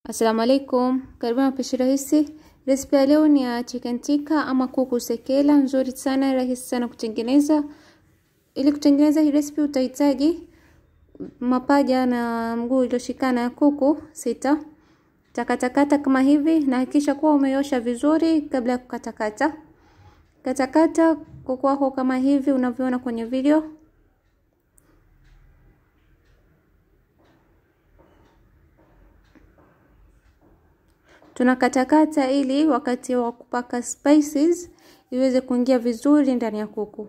Assalamu alaikum, karibuni mapishi rahisi. Resipi ya leo ni ya chicken tikka ama kuku sekela, nzuri sana, rahisi sana kutengeneza. Ili kutengeneza hii resipi utahitaji mapaja na mguu iliyoshikana ya kuku sita. Takatakata kama hivi na hakikisha kuwa umeosha vizuri kabla ya kukatakata. Katakata kuku wako kama hivi unavyoona kwenye video. Tunakatakata ili wakati wa kupaka spices iweze kuingia vizuri ndani ya kuku.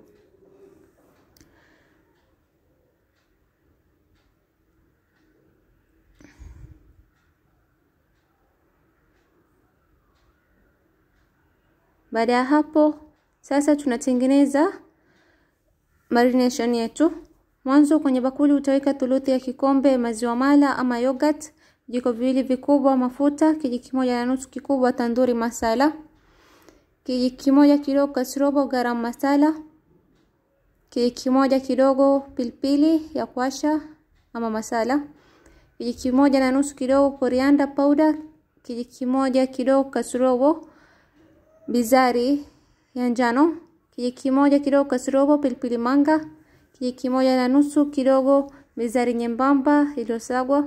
Baada ya hapo sasa tunatengeneza marination yetu. Mwanzo kwenye bakuli utaweka thuluthi ya kikombe maziwa mala ama yogurt, vijiko viwili vikubwa mafuta, kijiko kimoja na nusu kikubwa tanduri masala, kijiko kimoja kidogo kasrobo garam masala, kijiko kimoja kidogo pilipili ya kuasha ama masala, kijiko kimoja na nusu kidogo coriander powder, kijiko kimoja kidogo kasrobo bizari ya njano, kijiko kimoja kidogo kasrobo pilipili manga, kijiko kimoja na nusu kidogo bizari nyembamba iliyosagwa,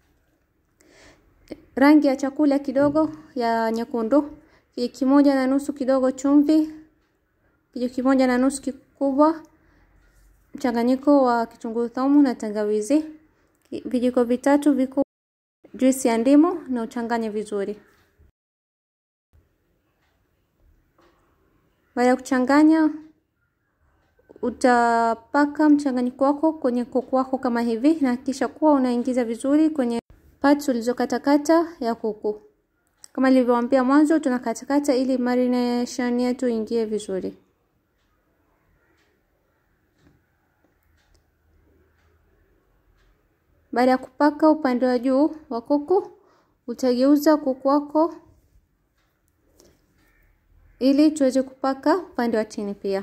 rangi ya chakula kidogo ya nyekundu, kijiko kimoja na nusu kidogo chumvi, kijiko kimoja na nusu kikubwa mchanganyiko wa kitunguu saumu na tangawizi, vijiko vitatu vikubwa juisi ya ndimu na uchanganye vizuri. Baada ya kuchanganya, utapaka mchanganyiko wako kwenye kuku wako kama hivi, na hakikisha kuwa unaingiza vizuri kwenye parts ulizokatakata ya kuku. Kama nilivyowaambia mwanzo, tunakatakata ili marination yetu ingie vizuri. Baada ya kupaka upande wa juu wa kuku, utageuza kuku wako ili tuweze kupaka upande wa chini pia.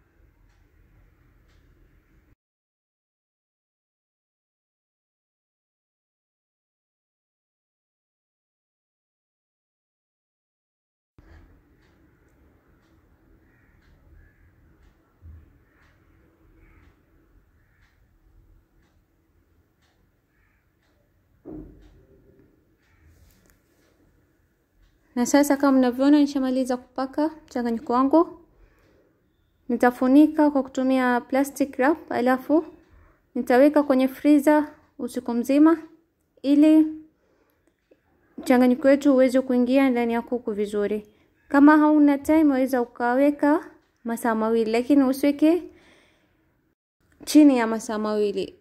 Na sasa kama mnavyoona nishamaliza kupaka mchanganyiko wangu. Nitafunika kwa kutumia plastic wrap, alafu nitaweka kwenye freezer usiku mzima ili mchanganyiko wetu uweze kuingia ndani ya kuku vizuri. Kama hauna time waweza ukaweka masaa mawili, lakini usiweke chini ya masaa mawili.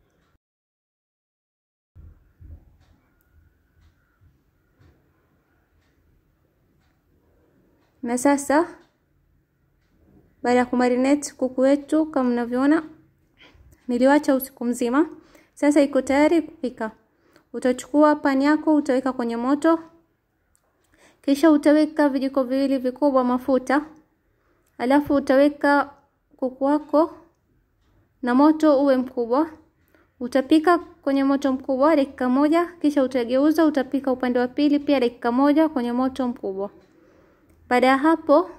Na sasa baada ya kumarinate kuku wetu kama mnavyoona, niliwacha usiku mzima. Sasa iko tayari kupika. Utachukua pani yako utaweka kwenye moto, kisha utaweka vijiko viwili vikubwa mafuta, alafu utaweka kuku wako na moto uwe mkubwa. Utapika kwenye moto mkubwa dakika moja, kisha utageuza, utapika upande wa pili pia dakika moja kwenye moto mkubwa. Baada ya hapo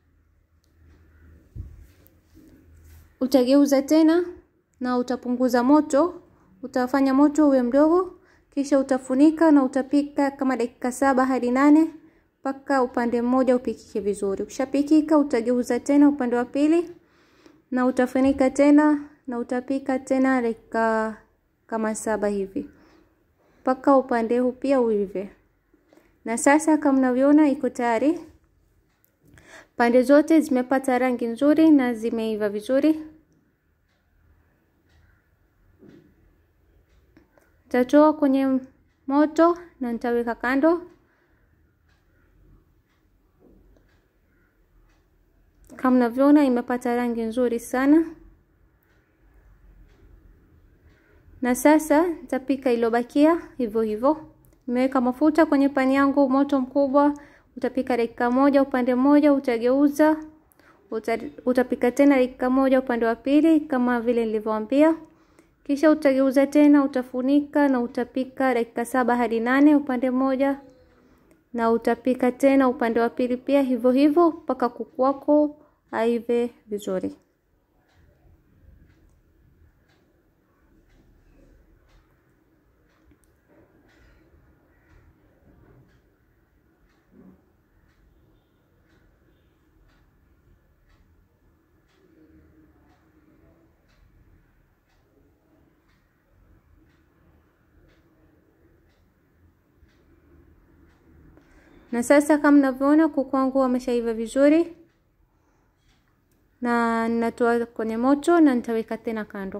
utageuza tena na utapunguza moto, utafanya moto uwe mdogo, kisha utafunika na utapika kama dakika saba hadi nane mpaka upande mmoja upikike vizuri. Ukishapikika utageuza tena upande wa pili na utafunika tena na utapika tena dakika kama saba hivi mpaka upande huu pia uive. Na sasa kama mnavyoona iko tayari. Pande zote zimepata rangi nzuri na zimeiva vizuri. Nitatoa kwenye moto na nitaweka kando. Kama mnavyoona imepata rangi nzuri sana. Na sasa nitapika iliyobakia hivyo hivyo. Nimeweka mafuta kwenye pani yangu, moto mkubwa. Utapika dakika moja upande mmoja, utageuza uta, utapika tena dakika moja upande wa pili kama vile nilivyowaambia, Kisha utageuza tena, utafunika na utapika dakika saba hadi nane upande mmoja, na utapika tena upande wa pili pia hivyo hivyo mpaka kuku wako aive vizuri. Na sasa kama mnavyoona kuku wangu wameshaiva vizuri, na ninatoa kwenye moto na nitaweka tena kando.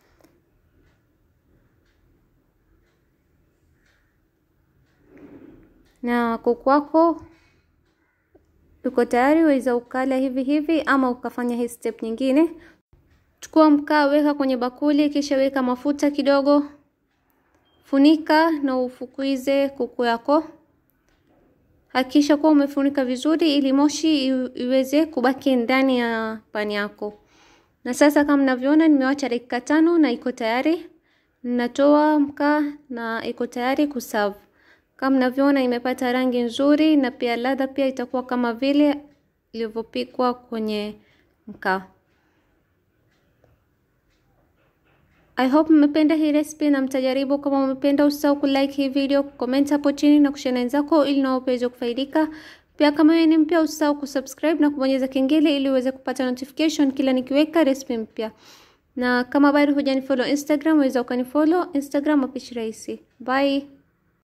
Na kuku wako uko tayari, waweza ukala hivi hivi ama ukafanya hii step nyingine. Chukua mkaa, weka kwenye bakuli, kisha weka mafuta kidogo, funika na ufukuize kuku yako. Hakikisha kuwa umefunika vizuri ili moshi iweze kubaki ndani ya pani yako. Na sasa kama mnavyoona, nimewacha dakika tano na iko tayari. Ninatoa mkaa na iko tayari kuserve. Kama mnavyoona, imepata rangi nzuri na pia ladha pia itakuwa kama vile ilivyopikwa kwenye mkaa. I hope mmependa hii recipe na mtajaribu. Kama mmependa, usisahau kulike hii video, comment hapo chini na kushare na wenzako ili nao waweze kufaidika. Pia kama wewe ni mpya, usisahau kusubscribe na kubonyeza kengele ili uweze kupata notification kila nikiweka recipe mpya. Na kama bado hujanifollow Instagram, waweza ukanifollow Instagram Mapishi Rahisi. Bye.